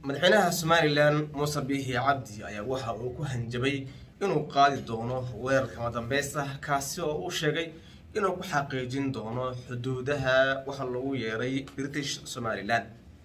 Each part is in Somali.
madaxweynaha somalilan muuse biixi cabdi ayaa waxa uu ku hanjabay inuu qaadi doono weerar kama dambaysta kaasi oo uu sheegay inuu ku xaqiijin doono xuduudaha waxa lagu yeeray british somalilan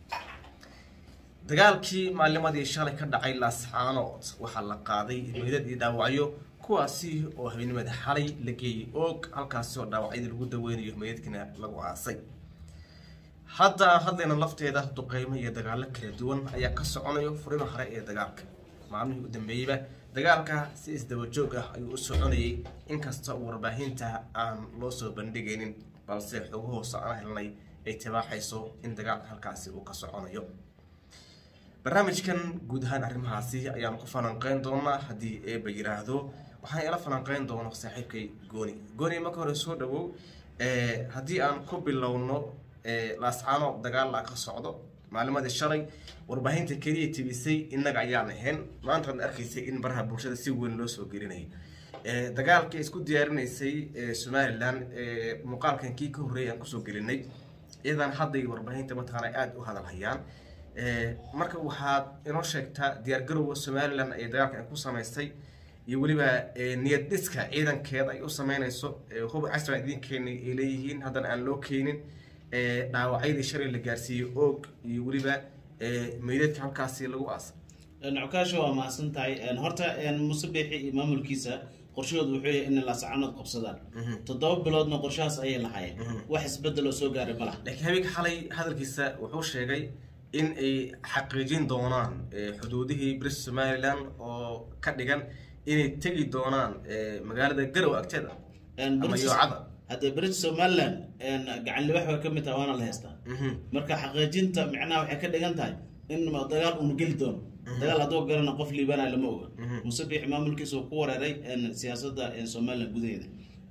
dagaalkii maalimadii shalay ka dhacay laascaanood waxaa la qaaday meydad iyo dhaawacyo kuwaasi oo habeenimada xalay la geeyey oog halkaasi oo dhaawacyadii lagu daweynayo meydadkiina lagu aasay hadda hadlayna lafteeda duqeymo iyo dagaalo kala duwan ayaa ka soconayo furima hore ee dagaalka maalmihii u dambeeyeyba dagaalka si isdaba joog ah ayuu u soconayay inkasta uu warbaahinta aan loo soo bandhigaynin balse xogo hoose aan helnay ay tibaaxayso in dagaalka halkaasi uu ka soconayo barnaamijkan guud ahaan arrimahaasi ayaan ku falanqeyn doonaa haddii eeba yiraahdo waxaan ila falanqeyn doono saaxiibkay gooni gooni marka hore soo dhawow haddii aan ku bilowno laascaano dagaal a ka socdo maalimadii shalay warbaahinta keliya tibisay innaga ayaan ahayn maantaad arkaysay in baraha bulshada si weyn loo soo gelinayay dagaalkii isku diyaarinaysay somalilan muuqaalkan kii ka horreeyay aan kusoo gelinay iyadan hadday warbaahinta mataqaana aada u hadal hayaan marka waxaad inoo sheegtaa diyaargarowga somalilan ay dagaalka ay ku samaystay iyo weliba niyad dhiska ciidankeeda ay u sameynayso hub casra idin keenay ay leeyihiin haddana aan loo keenin dhaawacyadii shalay la gaarsiiyey oog iyo weliba meydadka halkaasi lagu aasay cukaasho waa mahadsan tahay horta muuse biixi iyo maamulkiisa qorshahoodu wuxuu yahay inay laascaanood qabsadaan toddoba biloodna qorshahaas ayay lahaayeen wax isbedel oo soo gaaray ma laha laakiin habeenka xalay hadalkiisa wuxuu sheegay in ay xaqiijin doonaan xuduudihii british somalilan oo ka dhigan inay tegi doonaan magaalada garow agteeda ama yoocada haddee british somaliland gacan libax way ka mid tahay waana la haystaa marka xaqiijinta micnaha waxay ka dhigan tahay in dagaal uunu geli doono dagaal hadduu galana qof liibanaya lama oga muuse biixi maamulkiisa uu ku wareeray siyaasadda somaliland gudaheeda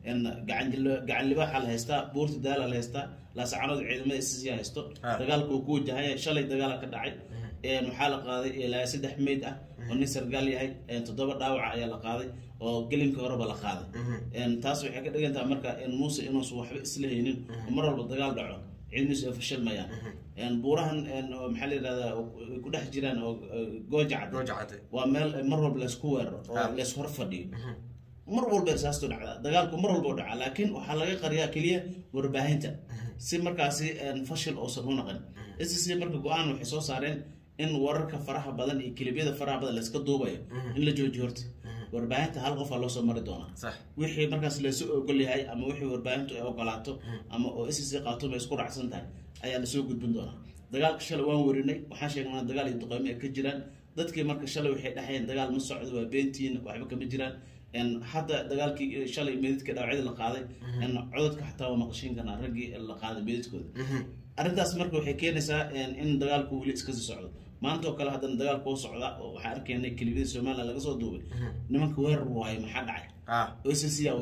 gacan libaaxa la haystaa buurta daala la haystaa laasacanood ciidamada ssya haysto dagaalka uu ku wajahaya shalay dagaala ka dhacay waxaa la qaaday ilaa saddex meyd ah oo nin sargaal yahay toddoba dhaawaca ayaa la qaaday oo gelinka horeba la qaaday taas waxay ka dhigan tahay marka muuse inuusan waxba isla haynin oo mar walba dagaal dhaco ciidamiisu ay fashilmayaan buurahan maxaa la yidhahdaa ku dhex jiraan oo gooja cadde waa meel mar walba laysku weeraro oo lays hor fadhiyo mar walba saasto dhacdaa dagaalku mar walba dhacaa laakiin waxaa laga qariyaa keliya warbaahinta si markaasi fashil uusan u naqin sc marka go-aan waxay soo saareen in wararka faraha badan iyo kelibyada faraha badan layska duubayo in la joojiyo horta warbaahinta hal qofaa loo soo mari doonaa wixii markaas laysu ogol yahay ama wixii warbaahintu ay ogolaato ama oo sc qaatuma isku raacsan tahay ayaa lasoo gudbin doonaa dagaalka shalay waan warinay waxaan sheegnaa dagaal iyo duqeymo ay ka jiraan dadkii marka shalay waxay dhahayeen dagaal ma socdo waa beentiin waxba kama jiraan hadda dagaalkii shalay meedadka dhaawacyada la qaaday codadka xataa waa maqashiin karnaa raggii la qaaday meedadkooda arrintaas marka waxay keenaysaa in dagaalku weli iskasii socdo maanta oo kale haddana dagaalku u socda oo waxaan arkaynay kelibiyada somaliland laga soo duubay nimanka weerar waayo maxaa dhacay occa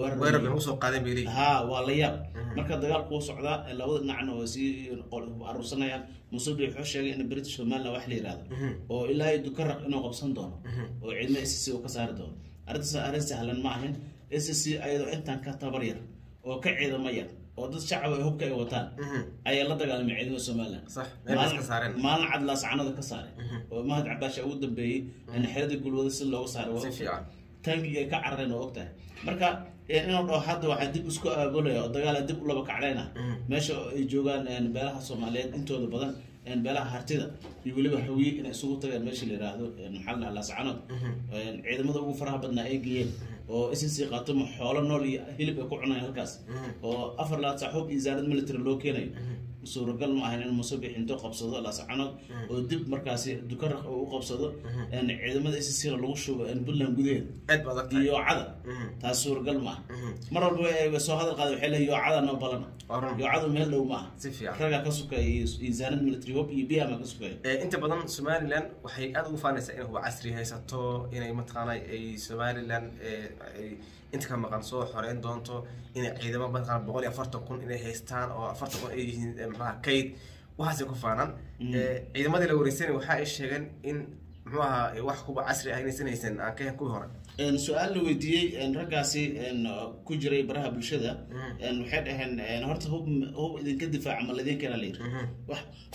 weerar ha waa la yaab marka dagaalku u socdaa labada dhinacna waa sii aruursanayaan musubi wuxuu sheegay in british somaliland wax la yihahdo oo ilaa iyo dukaraq inuu qabsan doono oo ciidamada sc uu ka saari doono arrintaas arrin sahlan ma ahin sc ayadoo intaan ka tabar yar oo ka ciidamo yar oo dad shacab ay hubka ay wataan ayaa la dagaalamay ciidamada somaliland maalin cad laascanada ka saaray oo mahad cabaasha ugu dambeeyey in xeradii gulwada si looga saaray tangiga ay ka carareen oo ogtahay marka inuu dhaho hadda waxaa dib isku aabulaya oo dagaala dib u laba kacdhayna meesha ay joogaan beelaha soomaaliyeed intooda badan beelaha hartida iyo weliba hawiye inay isugu tageen meesha la yiraahdo maxaa la laascanood ciidamada ugu faraha badnaa ay geeyeen oo sc qaatoma xoolo nool iyo hilib ay ku cunayaan halkaas oo afar laad saaxuub iyo zaarad military loo keenayo suuragal ma ahayn in musabix intuu qabsado laascanood oo dib markaasi dukaraq u qabsado ciidamada scna lagu shubo puntland gudaheeda yoocada taas suuragal ma aha mar walba soo hadal qaada waxay leeyihin yoocada noo balana yoocadu meel dhow ma aha ragaa ka sukaya iyo zaanad military hob iyo biama ka sukaya inta badan somaliland waxay aada ugu faanaysaa inay huba casri haysato inay mataqaana ay somaliland inta ka maqan soo xoreyn doonto inay ciidamo mataqaana boqol iyo afartan kun inay haystaan oo afartan kun ay yihiin maxaa kayd waxaasay ku faanaan ciidamadii la wareysanay waxa ay sheegeen in muxuu ahaa wax kuba casri ah inaysan haysan aan ka kuwii hore su-aal la weydiiyey raggaasi ku jiray baraha bulshada waxay dhaheen horta hub hub idinka difaaca ma laydin keena layiri wax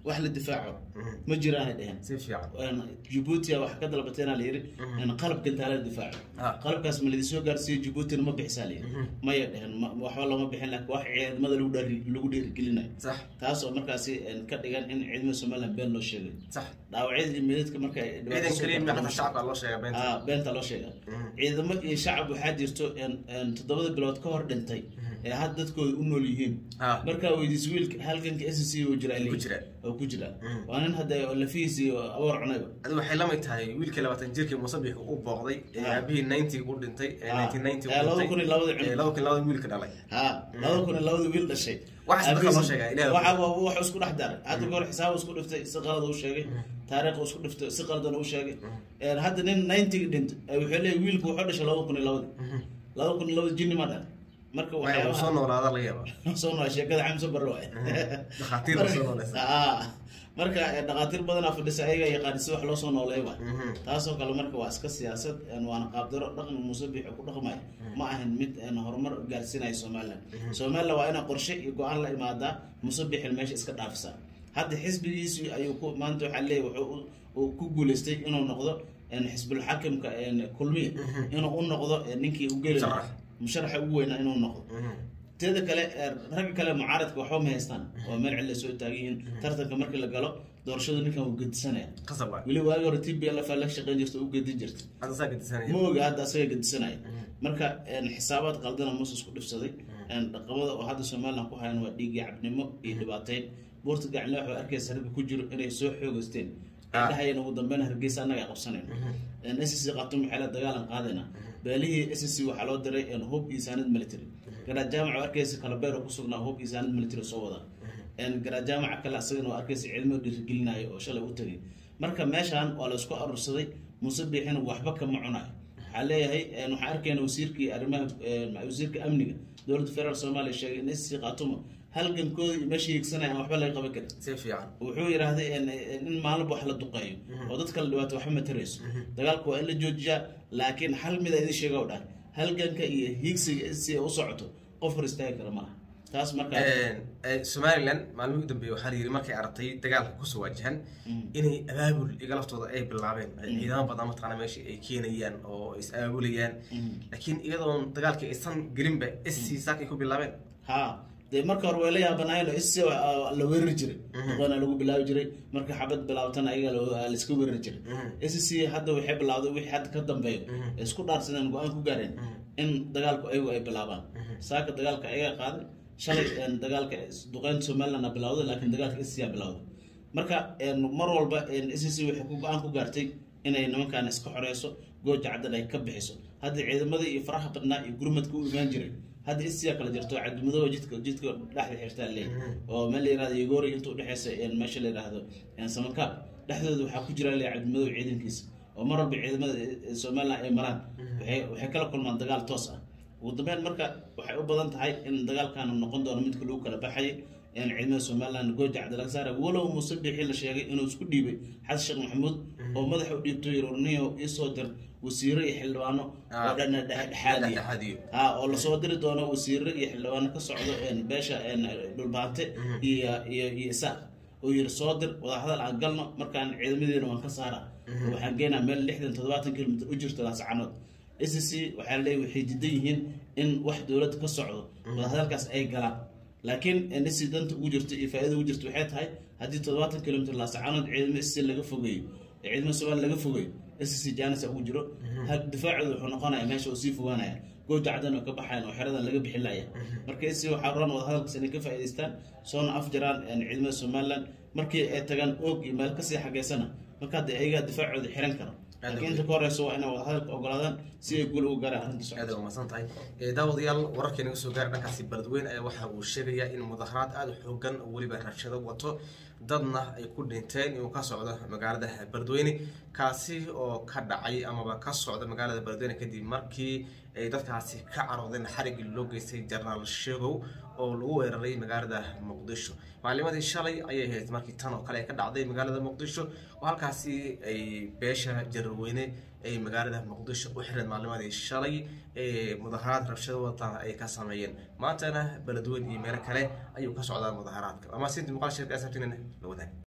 wax la difaaco ma jiraanay dheheen si fiican jabuutia wax ka dalbateena la yidhi qalab gantaala difaaco Ah. qalabkaas ma ladisoo gaarsiiyo jabuutina ma bixisaa la yidhi maya dheheen ma- waxba looma bixin laakiin wax ciidamada lagu dhari- lagu dhiirigelinayo sax taas oo markaasi een, ka dhigan in ciidamada somaliland been loo sheegay sax dhaawacyada iyo meedadka marka ay dhibaato ciidan soo kaliya gaarto- madaxda shacabka loo sheegay beenta Ah, beenta loo sheega ciidamo iyo shacab waxaa jirto een- een toddobada bilood ka hor dhintay ee hadda dadkooda u nool yihiin Ah. markaa weydiis wiilka halganka s c uu jiraa Ku jira. oo ku jira waa nin hadda lafihiis iyo awoor cunayba adi waxay la mid tahay wiilkii labaatan jirkii musabix u booqday ee Ah. aabihii ninety u dhintay ee Ah. nineteen ninety Ee, labada kun iyo labada cunug. laba kun iyo labada wiilka dhalay ha laba kun iyo labada wiil dhashay Wax isdhexgal loo Aabihiis- sheegay, Ilaahay waxa waa wax isku dhex daray hadda goor xisaab isku dhiftay si qalad u sheegay taariikh isku dhiftay si qaldan u sheegay Een, hadda nin 90 dhintay ee wuxuu leeyahay wiilku wuxuu dhashay laba kun iyo labada laba kun iyo labada jinni ma dhalay marka Maya, uu soo waxyaabaha noolaada laga yaaba soo nool sheekada xamse barro waay dhakhaatiir baa soo noolaysa Ah, marka eh, dhakhaatiir badanaa fadhisa ayaga yaqaan si wax loo soo nooleey waay taasoo kale marka waa iska siyaasad een, waana qaabdaro dhaqan musabix ku dhaqmaya ma ahan mid een, horumar gaarsiinaya somaliland somaliland waa inay qorshe iyo go-aan la imaadaa musabixin meesha iska dhaafisaa hadda xisbigiisu ayuu ku maanta waxaa leeyahy wuxuu u- uu ku guuleystay inuu noqdo een, xisbul xakimka een, kulmiya inuu u noqdo een, ninkii u geli lahaa Musharax. musharaxa ugu weynaa inuu noqdo teeda kale ee, ragga kale mucaaradka waxba ma haystaan oo meel cilla soo taagan yihiin tartanka markii la galo doorashadu ninkan wuu gedisanaya qasab waay weli waagi hore t b l f la shaqeyn jirta u gedin jirta hadda saa gedisanaya ma oga hadda asaga gedisanaya marka een, xisaabaad qaldana muuse isku dhifsaday een, dhaqamada oo hadda somaliland ku hayan waa dhiigii cabnimo iyo dhibaateyn buurta gacnle waxaa arkaysa ragga ku jiro inay soo xoogeysteen ay Ah. dhahayeen ugu dambeyn hargeysa annaga ay qabsanayno s c qatum waxay la dagaalan qaadayna beelihii s c waxaa loo diray een, hub iyo saanad military garaa jaamac oo arkaysa kalabeer oo kusugnaa hub iyo saanad military soo wada een, garaa jaamaca kale asagana oo arkaysa cilmo dhiirigelinayo oo shalay u tagay marka meeshaan waa la isku aruursaday muuse biixina waxba kama cunayo waxaa leeyahay een, waxaan arkayna wasiirkii arrimaha een, wasiirka amniga dowladda federaalk soomaaliya sheegay in s c qaatumo halgankooda iyo meesha hiigsanaya aan waxba laga qaban karin si fiican wuxuu yidhaahday in in maalinba wax la duqeeyo oo dadka la dhibaato waxba ma tarayso dagaalku waa in la joojiyaa laakiin hal mid a idin sheega o dhan halganka iyo hiigsiga si ay u socoto qof hor istaagi kara malaha taas marka somalilan maalmihii u dambeeyey waxaa la yidhi markay aragtay dagaalka kusoo waajahan inay abaabul iga laftooda ay bilaabeen ciidamo badan mataqaana meesha ay keenayaan oo is abaabulayaan laakiin iyadoon dagaalkii aysan gelinba sc saakay ku bilaabeen ha dee marka hore way la yaabanaayeen oo is la weerari jiray duqeena lagu bilaabi jiray marka xabad bilaabtana ayaga la- la iska weerari jiray s c hadda waxay bilawday wixii hadda ka dambeeyo ay isku dhaarsadeen go-aan ku gaareen in dagaalku ayagu ay bilaabaan saaka dagaalka ayaga qaaday shalay een, dagaalka duqeynta somaliland a bilawday laakiin dagaalka s c a bilawday marka een, mar walba s c waxay ku go-aan ku gaartay inay nimankan iska xoreyso gooja caddan ay ka bixiso hadda ciidamadii iyo faraha badnaa iyo gurmadka u imaan jiray hadda isiyaa kala jirto cadmadooba jidka jidka dhexda xirtaa leey oo meel la yirahdo yegori inta udhexeysa een, meesha la yirahdo een, samankaab dhexdooda waxaa ku jira le cadmadow ciidankiisa oo mar walba ciidamada eh, somaliland ay maraan waxay waxay kala kulmaan dagaal toos ah ugu dambeyn marka waxay u badan tahay in dagaalkan noqon doono midka lagu kala baxayay in ciidamada somaliland gooja cabdi laga saaray walow muuse bixi la sheegay inuu isku dhiibay xasan sheekh maxamuud oo madaxa u dhiibto yorniyo isoo dir wasiiro iyo xildhibaano oo dhana dhexdhexaadiya dhexdhexaadiyo ha oo lasoo diri doono wasiiro iyo xildhibaano ka socdo een, beesha een, dhulbaante iyo iyo iyo isaaq oo yiri soo dir wadahadal aan galno markaan ciidamadeena waan ka saara waxaan geenaa meel lixdan toddobaatan kilomitr u jirto laascanood s c waxaa leeyahy waxay diidan yihiin in wax dowladda ka socdo wadahadalkaas ay galaan laakiin s danta ugu jirto iyo faa'iida ugu jirto waxay tahay haddii toddobaatan kilomitr laascanood ciidamo s laga fogeeyo ee ciidamada somaliya laga fogeeyo s c janisa ugu jiro ha difaacooda wuxuu noqonaya meesha uu sii fogaanaya gooja caddan oo ka baxayan oo xeradan laga bixin laya marka s waxaa roon wadahadalkaas inay ka faa'iidaystaan soona afjaraan een, ciidamada somaliland markii ay tagaan oog iyo meel kasii xageysana marka hadda ayagaa difaacooda xiran karo laakiin inta ka horeyso waa inay wadahadalka ogolaadaan si ay guul ugu gaaraan arrinta socota aad ay umahadsan tahay Eh, daawadayaal wararkii naga soo gaaray dhankaasi beledweyne ayaa waxa uu sheegayaa in mudaharaad aada u xoogan oo weliba rabshado wato dadna ay ku dhinteen inuu ka socdo magaalada beledweyne kaasi oo ka dhacay amaba ka socda magaalada beledweyne kadib markii ay dadkaasi ka caroodeen xarigii loo geystay jarnaal sheegow oo lagu weeraray magaalada muqdisho maalimadii shalay ayay ahayd markii tan oo kale ay ka dhacday magaalada muqdisho oo halkaasi ay beesha jarweyne ay magaalada muqdisho u xireen maalimadii shalay ee mudaharaad rabshado wata ay ka sameeyeen maantana beledweyne iyo meelo kale ayuu ka socdaa mudaharaadka ama sinti muuqaal shirka asabtinina la wadaag